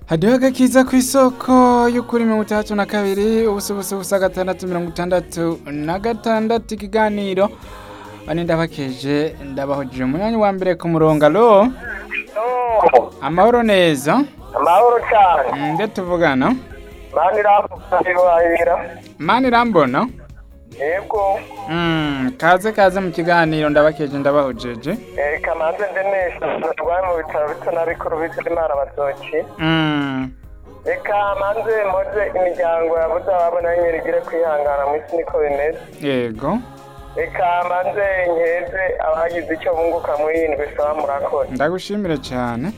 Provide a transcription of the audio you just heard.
hariho agakiza ku isoko y'ukuri mirongo itandatu na kabiri ubusa ubusa ubusa gatandatu mirongo itandatu na gatandatu ikiganiro bane ndabakeje ndabahujije umunyanya wa mbere ku murongo alo Oh, amahoro neza amahoro cyane nde tuvugana mani irambuka mani irambona yego Mm, kaze kaze mu kiganiro ndabakeje ndabahujeje reka maze nze neza barwaye mu bitaro bito na bikuru bitwa imana batoki Mm, reka maze mpoze imiryango ya budaba nyine igire kwihangana mu isi niko bimeze yego reka maze nkeze abagize icyo bunguka muri iyi ndwi saba murakoze ndagushimire cyane